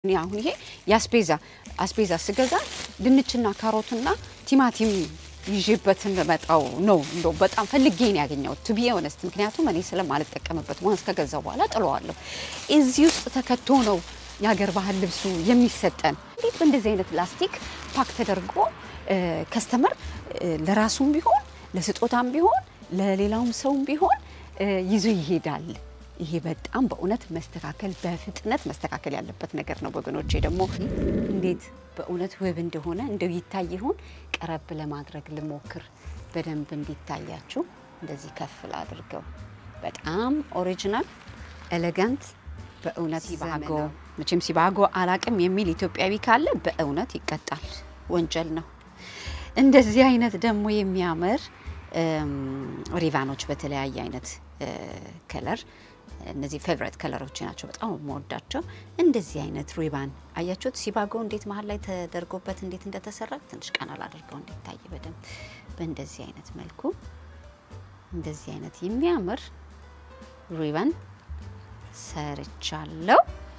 እኔ አሁን ይሄ የአስቤዛ አስቤዛ ስገዛ ድንችና ካሮትና ቲማቲም ይዤበት እንደመጣው ነው። እንደው በጣም ፈልጌ ነው ያገኘሁት ቱ ቢ ኦነስት። ምክንያቱም እኔ ስለማልጠቀምበት ዋንስ ከገዛው በኋላ ጥለዋለሁ። እዚህ ውስጥ ተከቶ ነው የሀገር ባህል ልብሱ የሚሰጠን። እንዴት በእንደዚህ አይነት ላስቲክ ፓክ ተደርጎ ከስተመር ለራሱም ቢሆን ለስጦታም ቢሆን ለሌላውም ሰውም ቢሆን ይዞ ይሄዳል። ይሄ በጣም በእውነት መስተካከል በፍጥነት መስተካከል ያለበት ነገር ነው ወገኖቼ። ደግሞ እንዴት በእውነት ውብ እንደሆነ እንደው ይታይ ይሆን ቀረብ ለማድረግ ልሞክር፣ በደንብ እንዲታያችሁ እንደዚህ ከፍል አድርገው። በጣም ኦሪጂናል ኤሌጋንት በእውነት ሲባጎ መቼም ሲባጎ አላቅም የሚል ኢትዮጵያዊ ካለ በእውነት ይቀጣል፣ ወንጀል ነው። እንደዚህ አይነት ደግሞ የሚያምር ሪቫኖች በተለያየ አይነት ከለር እነዚህ ፌቨሬት ከለሮች ናቸው። በጣም የምወዳቸው እንደዚህ አይነት ሪባን አያችሁት? ሲባጎ እንዴት መሀል ላይ ተደርጎበት እንዴት እንደተሰራ ትንሽ ቀና ላድርገው እንዲታይ በደንብ በእንደዚህ አይነት መልኩ እንደዚህ አይነት የሚያምር ሪባን ሰርቻለሁ።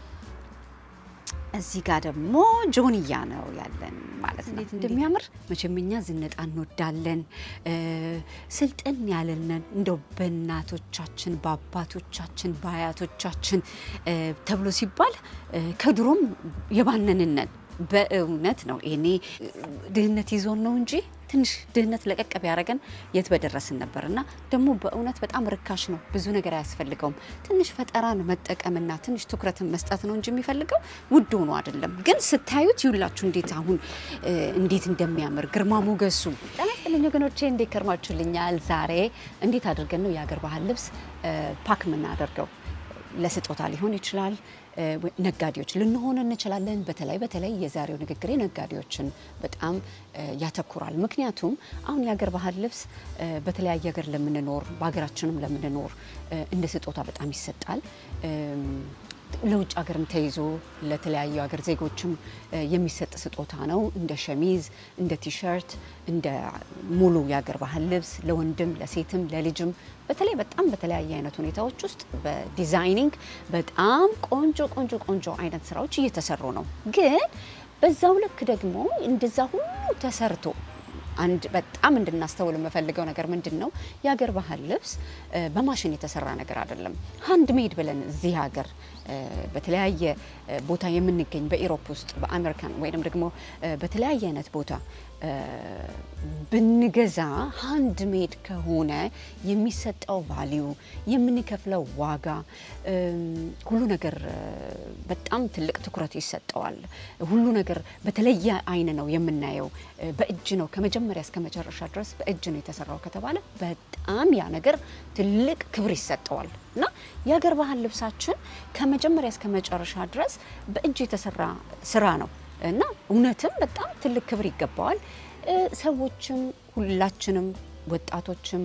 እዚህ ጋር ደግሞ ጆንያ ነው ያለን ማለት ነው። እንዴት እንደሚያምር መቼም እኛ ዝነጣ እንወዳለን። ስልጥን ያለንን እንደው በእናቶቻችን በአባቶቻችን በአያቶቻችን ተብሎ ሲባል ከድሮም የባነንነን በእውነት ነው። እኔ ድህነት ይዞን ነው እንጂ ትንሽ ድህነት ለቀቅ ቢያደርገን የት በደረስን ነበር። እና ደግሞ በእውነት በጣም ርካሽ ነው፣ ብዙ ነገር አያስፈልገውም። ትንሽ ፈጠራን መጠቀምና ትንሽ ትኩረትን መስጠት ነው እንጂ የሚፈልገው ውድ ሆኖ አይደለም። ግን ስታዩት ይውላችሁ እንዴት አሁን እንዴት እንደሚያምር ግርማ ሞገሱ። ጤና ይስጥልኝ ወገኖቼ፣ እንዴት ከርማችሁልኛል? ዛሬ እንዴት አድርገን ነው የሀገር ባህል ልብስ ፓክ የምናደርገው? ለስጦታ ሊሆን ይችላል። ነጋዴዎች ልንሆን እንችላለን። በተለይ በተለይ የዛሬው ንግግሬ ነጋዴዎችን በጣም ያተኩራል። ምክንያቱም አሁን የሀገር ባህል ልብስ በተለያየ ሀገር ለምንኖር በሀገራችንም ለምንኖር እንደ ስጦታ በጣም ይሰጣል። ለውጭ ሀገርም ተይዞ ለተለያዩ ሀገር ዜጎችም የሚሰጥ ስጦታ ነው። እንደ ሸሚዝ፣ እንደ ቲሸርት፣ እንደ ሙሉ የሀገር ባህል ልብስ ለወንድም ለሴትም ለልጅም በተለይ በጣም በተለያየ አይነት ሁኔታዎች ውስጥ በዲዛይኒንግ በጣም ቆንጆ ቆንጆ ቆንጆ አይነት ስራዎች እየተሰሩ ነው። ግን በዛው ልክ ደግሞ እንደዛ ሁሉ ተሰርቶ አንድ በጣም እንድናስተውል የምፈልገው ነገር ምንድን ነው፣ የሀገር ባህል ልብስ በማሽን የተሰራ ነገር አይደለም። ሃንድ ሜድ ብለን እዚህ ሀገር በተለያየ ቦታ የምንገኝ በኢሮፕ ውስጥ በአሜሪካን ወይም ደግሞ በተለያየ አይነት ቦታ ብንገዛ ሃንድ ሜድ ከሆነ የሚሰጠው ቫሊዩ የምንከፍለው ዋጋ ሁሉ ነገር በጣም ትልቅ ትኩረት ይሰጠዋል። ሁሉ ነገር በተለየ አይን ነው የምናየው። በእጅ ነው ከመጀመሪያ እስከ መጨረሻ ድረስ በእጅ ነው የተሰራው ከተባለ በጣም ያ ነገር ትልቅ ክብር ይሰጠዋል እና የሀገር ባህል ልብሳችን ከመጀመሪያ እስከ መጨረሻ ድረስ በእጅ የተሰራ ስራ ነው እና እውነትም በጣም ትልቅ ክብር ይገባዋል። ሰዎችም ሁላችንም ወጣቶችም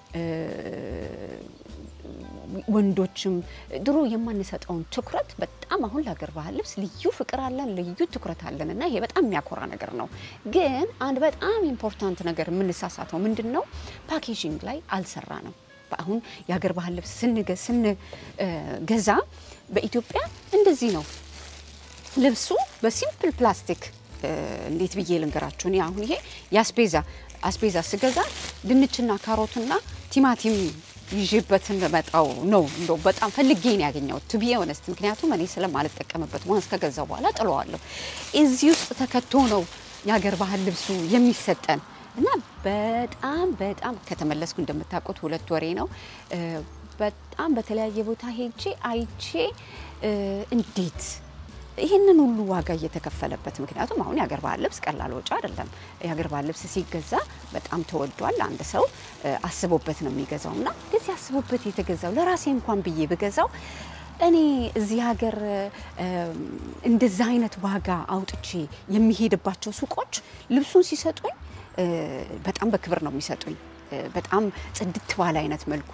ወንዶችም ድሮ የማንሰጠውን ትኩረት በጣም አሁን ለሀገር ባህል ልብስ ልዩ ፍቅር አለን፣ ልዩ ትኩረት አለን እና ይሄ በጣም የሚያኮራ ነገር ነው። ግን አንድ በጣም ኢምፖርታንት ነገር የምንሳሳተው ምንድን ነው? ፓኬጂንግ ላይ አልሰራ ነው። አሁን የሀገር ባህል ልብስ ስንገዛ በኢትዮጵያ እንደዚህ ነው ልብሱ በሲምፕል ፕላስቲክ እንዴት ብዬ ልንገራችሁ? እኔ አሁን ይሄ የአስቤዛ አስቤዛ ስገዛ ድንችና ካሮትና ቲማቲም ይዤበት እንደመጣው ነው። እንደው በጣም ፈልጌ ነው ያገኘሁት ቱ ቢ ኦነስት። ምክንያቱም እኔ ስለማልጠቀምበት ዋንስ ከገዛው በኋላ ጥለዋለሁ። እዚህ ውስጥ ተከቶ ነው የሀገር ባህል ልብሱ የሚሰጠን እና በጣም በጣም ከተመለስኩ እንደምታውቁት ሁለት ወሬ ነው። በጣም በተለያየ ቦታ ሄጄ አይቼ እንዴት ይህንን ሁሉ ዋጋ እየተከፈለበት ምክንያቱም አሁን የሀገር ባህል ልብስ ቀላል ወጪ አይደለም። የሀገር ባህል ልብስ ሲገዛ በጣም ተወዷል። አንድ ሰው አስቦበት ነው የሚገዛው እና እንደዚህ አስቦበት የተገዛው ለራሴ እንኳን ብዬ ብገዛው እኔ እዚህ ሀገር እንደዛ አይነት ዋጋ አውጥቼ የሚሄድባቸው ሱቆች ልብሱን ሲሰጡኝ በጣም በክብር ነው የሚሰጡኝ። በጣም ጽድት ባለ አይነት መልኩ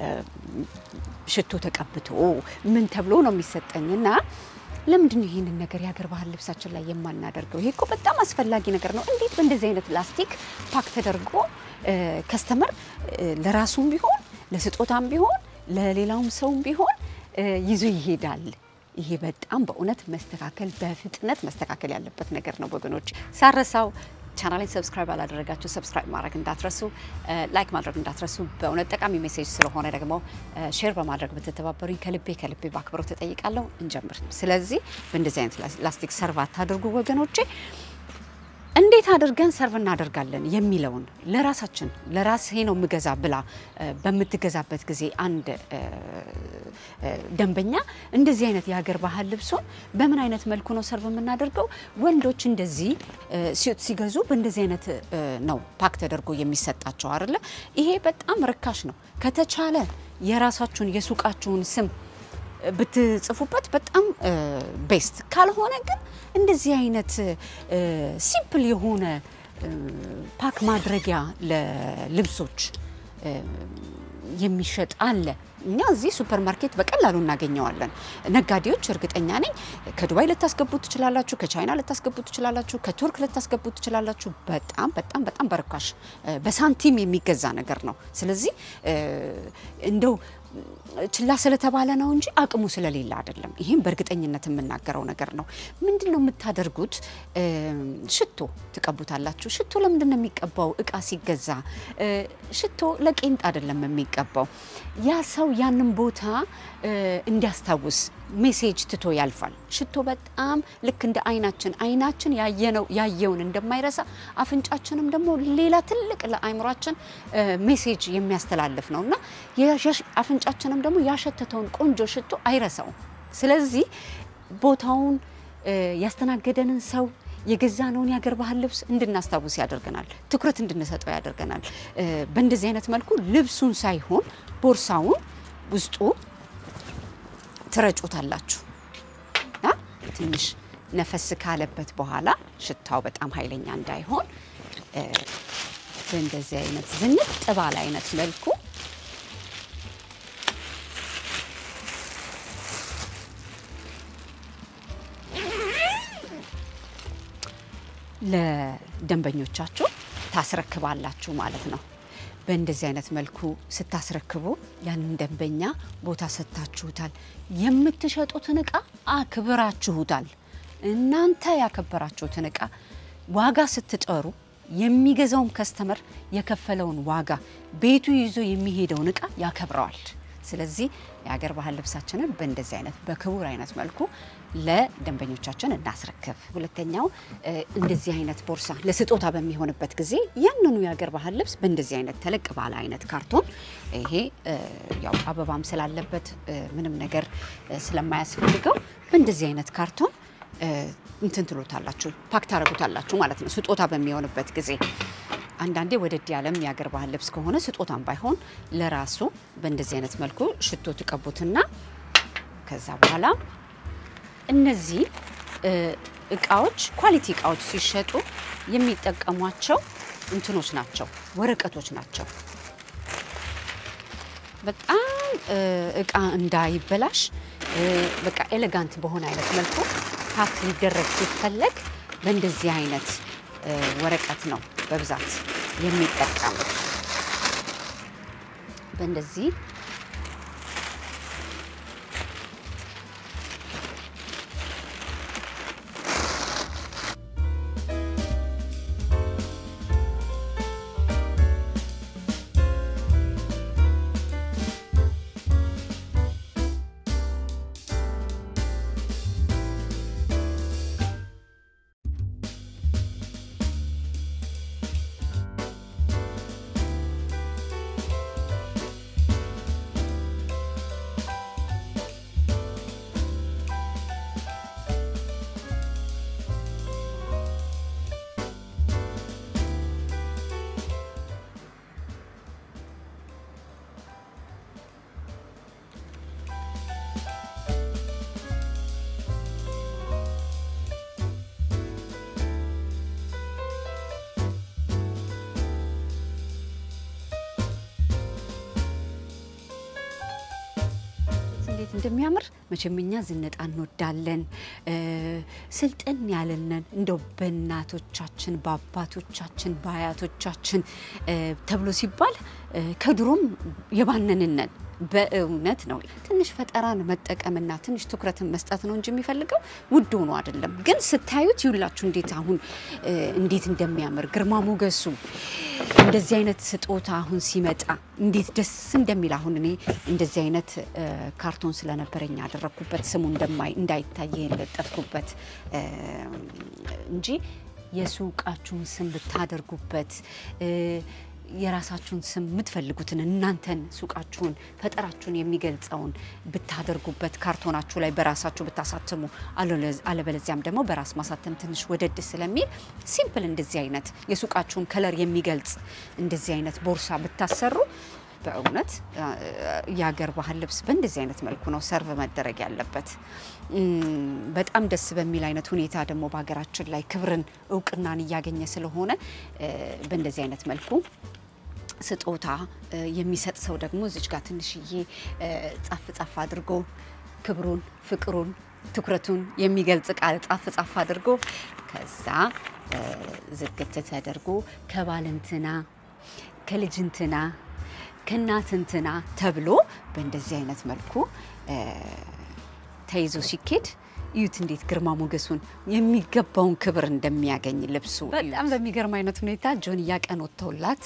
ሽቶ ተቀብቶ ምን ተብሎ ነው የሚሰጠኝ እና ለምንድን ነው ይህንን ነገር የሀገር ባህል ልብሳችን ላይ የማናደርገው? ይሄ እኮ በጣም አስፈላጊ ነገር ነው። እንዴት በእንደዚህ አይነት ላስቲክ ፓክ ተደርጎ ከስተመር ለራሱም ቢሆን ለስጦታም ቢሆን ለሌላውም ሰውም ቢሆን ይዞ ይሄዳል። ይሄ በጣም በእውነት መስተካከል በፍጥነት መስተካከል ያለበት ነገር ነው ወገኖች። ሳረሳው ቻናሌን ሰብስክራይብ አላደረጋችሁ ሰብስክራይብ ማድረግ እንዳትረሱ፣ ላይክ ማድረግ እንዳትረሱ። በእውነት ጠቃሚ ሜሴጅ ስለሆነ ደግሞ ሼር በማድረግ ብትተባበሩኝ ከልቤ ከልቤ በአክብሮት እጠይቃለሁ። እንጀምር። ስለዚህ በእንደዚህ አይነት ላስቲክ ሰርቭ አታድርጉ ወገኖቼ። እንዴት አድርገን ሰርቭ እናደርጋለን የሚለውን ለራሳችን ለራሴ ነው የምገዛ ብላ በምትገዛበት ጊዜ አንድ ደንበኛ እንደዚህ አይነት የሀገር ባህል ልብሶን በምን አይነት መልኩ ነው ሰርቭ የምናደርገው? ወንዶች እንደዚህ ሴት ሲገዙ በእንደዚህ አይነት ነው ፓክ ተደርጎ የሚሰጣቸው አይደለ? ይሄ በጣም ርካሽ ነው። ከተቻለ የራሳችሁን የሱቃችሁን ስም ብትጽፉበት በጣም ቤስት። ካልሆነ ግን እንደዚህ አይነት ሲምፕል የሆነ ፓክ ማድረጊያ ለልብሶች የሚሸጥ አለ። እኛ እዚህ ሱፐር ማርኬት በቀላሉ እናገኘዋለን። ነጋዴዎች እርግጠኛ ነኝ ከዱባይ ልታስገቡ ትችላላችሁ፣ ከቻይና ልታስገቡ ትችላላችሁ፣ ከቱርክ ልታስገቡ ትችላላችሁ። በጣም በጣም በጣም በርካሽ በሳንቲም የሚገዛ ነገር ነው። ስለዚህ እንደው ችላ ስለተባለ ነው እንጂ አቅሙ ስለሌለ አይደለም። ይህም በእርግጠኝነት የምናገረው ነገር ነው። ምንድን ነው የምታደርጉት? ሽቶ ትቀቡታላችሁ። ሽቶ ለምንድን ነው የሚቀባው? እቃ ሲገዛ ሽቶ ለቄንጥ አይደለም የሚቀባው። ያ ሰው ያንን ቦታ እንዲያስታውስ ሜሴጅ ትቶ ያልፋል። ሽቶ በጣም ልክ እንደ አይናችን አይናችን ያየነው ያየውን እንደማይረሳ አፍንጫችንም ደግሞ ሌላ ትልቅ ለአይምሯችን ሜሴጅ የሚያስተላልፍ ነው እና አፍንጫችንም ደግሞ ያሸተተውን ቆንጆ ሽቶ አይረሳውም። ስለዚህ ቦታውን ያስተናገደንን ሰው የገዛነውን የሀገር ባህል ልብስ እንድናስታውስ ያደርገናል። ትኩረት እንድንሰጠው ያደርገናል። በእንደዚህ አይነት መልኩ ልብሱን ሳይሆን ቦርሳውን ውስጡ ትረጩታላችሁ እና ትንሽ ነፈስ ካለበት በኋላ ሽታው በጣም ኃይለኛ እንዳይሆን በእንደዚህ አይነት ዝንጥ ባለ አይነት መልኩ ለደንበኞቻችሁ ታስረክባላችሁ ማለት ነው። በእንደዚህ አይነት መልኩ ስታስረክቡ ያንን ደንበኛ ቦታ ሰጥታችሁታል። የምትሸጡትን እቃ አክብራችሁታል። እናንተ ያከበራችሁትን እቃ ዋጋ ስትጠሩ የሚገዛውም ከስተመር የከፈለውን ዋጋ ቤቱ ይዞ የሚሄደውን እቃ ያከብረዋል። ስለዚህ የሀገር ባህል ልብሳችንን በእንደዚህ አይነት በክቡር አይነት መልኩ ለደንበኞቻችን እናስረክብ። ሁለተኛው እንደዚህ አይነት ቦርሳ ለስጦታ በሚሆንበት ጊዜ ያንኑ የሀገር ባህል ልብስ በእንደዚህ አይነት ተለቅ ባለ አይነት ካርቶን ይሄ ያው አበባም ስላለበት ምንም ነገር ስለማያስፈልገው በእንደዚህ አይነት ካርቶን እንትን ትሎታላችሁ፣ ፓክ ታረጉታላችሁ ማለት ነው። ስጦታ በሚሆንበት ጊዜ አንዳንዴ ወደድ ያለም የሀገር ባህል ልብስ ከሆነ ስጦታም ባይሆን ለራሱ በእንደዚህ አይነት መልኩ ሽቶ ትቀቡትና ከዛ በኋላ እነዚህ እቃዎች ኳሊቲ እቃዎች ሲሸጡ የሚጠቀሟቸው እንትኖች ናቸው፣ ወረቀቶች ናቸው። በጣም እቃ እንዳይበላሽ በቃ ኤሌጋንት በሆነ አይነት መልኩ ፓክ ሊደረግ ሲፈለግ በእንደዚህ አይነት ወረቀት ነው በብዛት የሚጠቀሙ በእንደዚህ እንዴት እንደሚያምር መቼም እኛ ዝነጣ እንወዳለን። ስልጥን ያለንን እንደው በእናቶቻችን በአባቶቻችን በአያቶቻችን ተብሎ ሲባል ከድሮም የባነንነን በእውነት ነው። ትንሽ ፈጠራን መጠቀምና ትንሽ ትኩረትን መስጠት ነው እንጂ የሚፈልገው ውድ ሆኖ አይደለም። ግን ስታዩት ይውላችሁ እንዴት አሁን እንዴት እንደሚያምር ግርማ ሞገሱ እንደዚህ አይነት ስጦታ አሁን ሲመጣ እንዴት ደስ እንደሚል አሁን እኔ እንደዚህ አይነት ካርቶን ስለነበረኝ ያደረግኩበት ስሙ እንዳይታይ የለጠፍኩበት እንጂ የሱቃችሁን ስም ብታደርጉበት የራሳችሁን ስም የምትፈልጉትን እናንተን ሱቃችሁን ፈጠራችሁን የሚገልጸውን ብታደርጉበት ካርቶናችሁ ላይ በራሳችሁ ብታሳትሙ፣ አለበለዚያም ደግሞ በራስ ማሳተም ትንሽ ወደድ ስለሚል ሲምፕል እንደዚህ አይነት የሱቃችሁን ከለር የሚገልጽ እንደዚህ አይነት ቦርሳ ብታሰሩ በእውነት የሀገር ባህል ልብስ በእንደዚህ አይነት መልኩ ነው ሰርቭ መደረግ ያለበት። በጣም ደስ በሚል አይነት ሁኔታ ደግሞ በሀገራችን ላይ ክብርን እውቅናን እያገኘ ስለሆነ በእንደዚህ አይነት መልኩ ስጦታ የሚሰጥ ሰው ደግሞ እዚች ጋር ትንሽዬ ጻፍ ጻፍ አድርጎ ክብሩን፣ ፍቅሩን፣ ትኩረቱን የሚገልጽ ቃል ጻፍ ጻፍ አድርጎ ከዛ ዝግት ተደርጎ ከባልንትና ከልጅንትና ከእናትንትና ተብሎ በእንደዚህ አይነት መልኩ ተይዞ ሲኬድ እዩት እንዴት ግርማ ሞገሱን የሚገባውን ክብር እንደሚያገኝ ልብሱ። በጣም በሚገርም አይነት ሁኔታ ጆንያ ቀን ወጥተውላት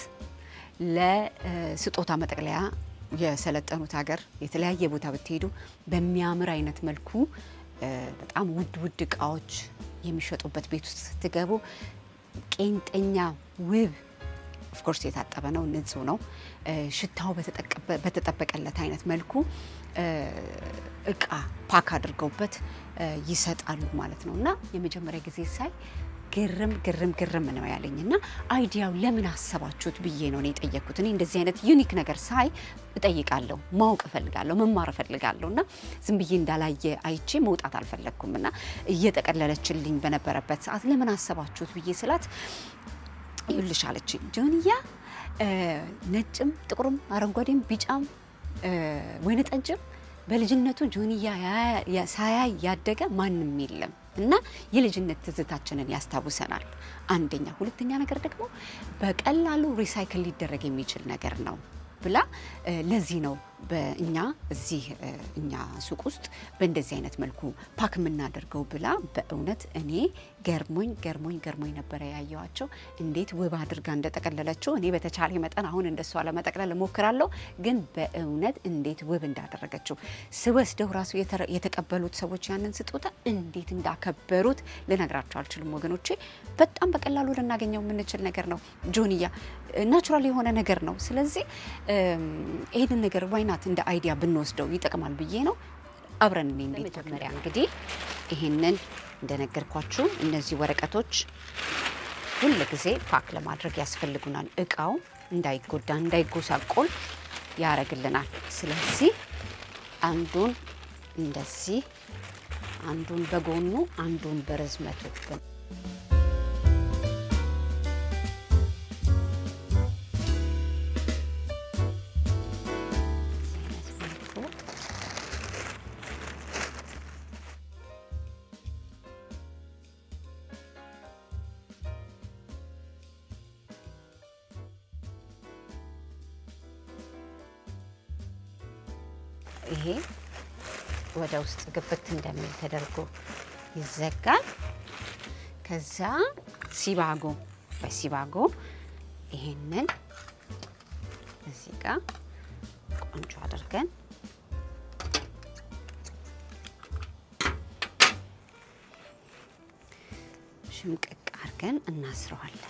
ለስጦታ መጠቅለያ የሰለጠኑት ሀገር የተለያየ ቦታ ብትሄዱ በሚያምር አይነት መልኩ በጣም ውድ ውድ እቃዎች የሚሸጡበት ቤት ውስጥ ስትገቡ ቄንጠኛ ውብ ኦፍኮርስ የታጠበ ነው፣ ንጹህ ነው። ሽታው በተጠበቀለት አይነት መልኩ እቃ ፓክ አድርገውበት ይሰጣሉ ማለት ነው። እና የመጀመሪያ ጊዜ ሳይ ግርም ግርም ግርም ነው ያለኝ እና አይዲያው ለምን አሰባችሁት ብዬ ነው እኔ የጠየቅኩት። እኔ እንደዚህ አይነት ዩኒክ ነገር ሳይ እጠይቃለሁ፣ ማወቅ እፈልጋለሁ፣ መማር እፈልጋለሁ እና ዝም ብዬ እንዳላየ አይቼ መውጣት አልፈለግኩም እና እየጠቀለለችልኝ በነበረበት ሰዓት ለምን አሰባችሁት ብዬ ስላት ይልሽ አለችኝ ጆንያ ነጭም ጥቁርም አረንጓዴም ቢጫም ወይነ ጠጅም በልጅነቱ ጆንያ ሳያይ ያደገ ማንም የለም እና የልጅነት ትዝታችንን ያስታውሰናል። አንደኛ። ሁለተኛ ነገር ደግሞ በቀላሉ ሪሳይክል ሊደረግ የሚችል ነገር ነው ብላ ለዚህ ነው በእኛ እዚህ እኛ ሱቅ ውስጥ በእንደዚህ አይነት መልኩ ፓክ የምናደርገው ብላ በእውነት እኔ ገርሞኝ ገርሞኝ ገርሞኝ ነበረ ያየዋቸው እንዴት ውብ አድርጋ እንደጠቀለለችው። እኔ በተቻለ መጠን አሁን እንደሷ ለመጠቅለል እሞክራለሁ፣ ግን በእውነት እንዴት ውብ እንዳደረገችው ስወስደው ራሱ የተቀበሉት ሰዎች ያንን ስጦታ እንዴት እንዳከበሩት ልነግራቸው አልችልም ወገኖቼ። በጣም በቀላሉ ልናገኘው የምንችል ነገር ነው። ጆንያ ናቹራል የሆነ ነገር ነው። ስለዚህ ይህንን ነገር ዋይናት እንደ አይዲያ ብንወስደው ይጠቅማል ብዬ ነው። አብረን እኔ እንዴት መጀመሪያ እንግዲህ ይህንን እንደነገርኳችሁ እነዚህ ወረቀቶች ሁል ጊዜ ፓክ ለማድረግ ያስፈልጉናል። እቃው እንዳይጎዳ እንዳይጎሳቆል ያደርግልናል። ስለዚህ አንዱን እንደዚህ አንዱን በጎኑ አንዱን በርዝመቱ ይሄ ወደ ውስጥ ግብት እንደሚል ተደርጎ ይዘጋል። ከዛ ሲባጎ በሲባጎ ይሄንን እዚህ ጋር ቆንጆ አድርገን ሽምቅቅ አድርገን እናስረዋለን።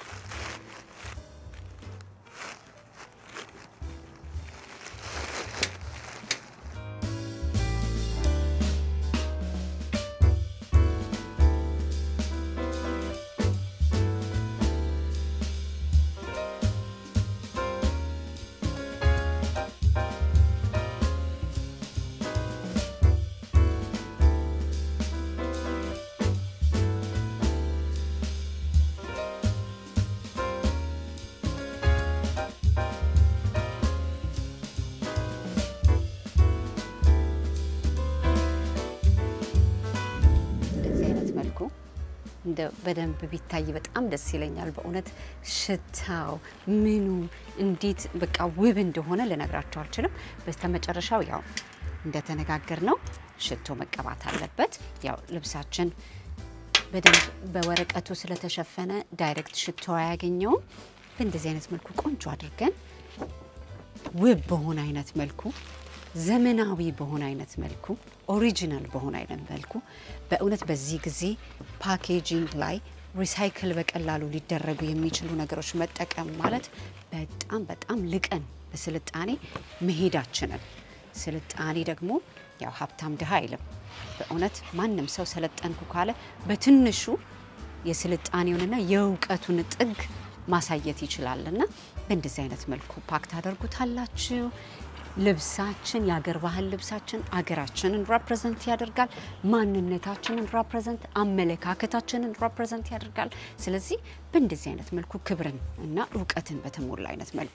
እንደ በደንብ ቢታይ በጣም ደስ ይለኛል። በእውነት ሽታው ምኑ እንዴት በቃ ውብ እንደሆነ ልነግራቸው አልችልም። በስተመጨረሻው ያው እንደተነጋገር ነው ሽቶ መቀባት አለበት። ያው ልብሳችን በደንብ በወረቀቱ ስለተሸፈነ ዳይሬክት ሽቶ አያገኘውም። በእንደዚህ አይነት መልኩ ቆንጆ አድርገን ውብ በሆነ አይነት መልኩ ዘመናዊ በሆነ አይነት መልኩ ኦሪጂናል በሆነ አይነት መልኩ በእውነት በዚህ ጊዜ ፓኬጂንግ ላይ ሪሳይክል በቀላሉ ሊደረጉ የሚችሉ ነገሮች መጠቀም ማለት በጣም በጣም ልቀን በስልጣኔ መሄዳችንን ስልጣኔ ደግሞ ያው ሀብታም ድሃ አይልም። በእውነት ማንም ሰው ሰለጠንኩ ካለ በትንሹ የስልጣኔውንና የእውቀቱን ጥግ ማሳየት ይችላል እና በእንደዚህ አይነት መልኩ ፓክ ታደርጉታላችሁ። ልብሳችን የአገር ባህል ልብሳችን አገራችንን ራፕሬዘንት ያደርጋል። ማንነታችንን ራፕሬዘንት፣ አመለካከታችንን ራፕሬዘንት ያደርጋል። ስለዚህ በእንደዚህ አይነት መልኩ ክብርን እና እውቀትን በተሞላ አይነት መልኩ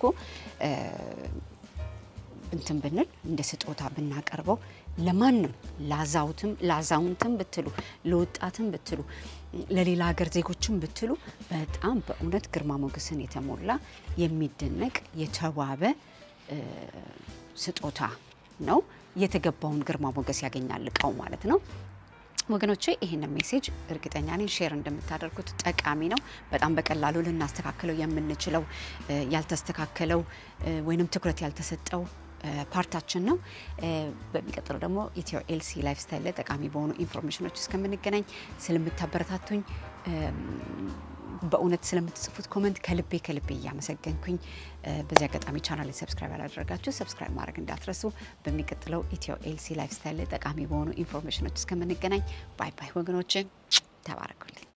እንትን ብንል እንደ ስጦታ ብናቀርበው ለማንም ላዛውትም ላዛውንትም ብትሉ ለወጣትም ብትሉ ለሌላ ሀገር ዜጎችም ብትሉ በጣም በእውነት ግርማ ሞገስን የተሞላ የሚደነቅ የተዋበ ስጦታ ነው። የተገባውን ግርማ ሞገስ ያገኛል እቃው ማለት ነው። ወገኖቼ ይህንን ሜሴጅ እርግጠኛ ነኝ ሼር እንደምታደርጉት ጠቃሚ ነው። በጣም በቀላሉ ልናስተካክለው የምንችለው ያልተስተካከለው ወይንም ትኩረት ያልተሰጠው ፓርታችን ነው። በሚቀጥለው ደግሞ ኢትዮ ኤልሲ ላይፍ ስታይል ላይ ጠቃሚ በሆኑ ኢንፎርሜሽኖች እስከምንገናኝ ስለምታበረታቱኝ በእውነት ስለምትጽፉት ኮመንት ከልቤ ከልቤ እያመሰገንኩኝ በዚህ አጋጣሚ ቻናል ሰብስክራይብ ያላደረጋችሁ ሰብስክራይብ ማድረግ እንዳትረሱ። በሚቀጥለው ኢትዮ ኤልሲ ላይፍ ስታይል ላይ ጠቃሚ በሆኑ ኢንፎርሜሽኖች እስከምንገናኝ ባይ ባይ ወገኖች፣ ተባረኩልኝ።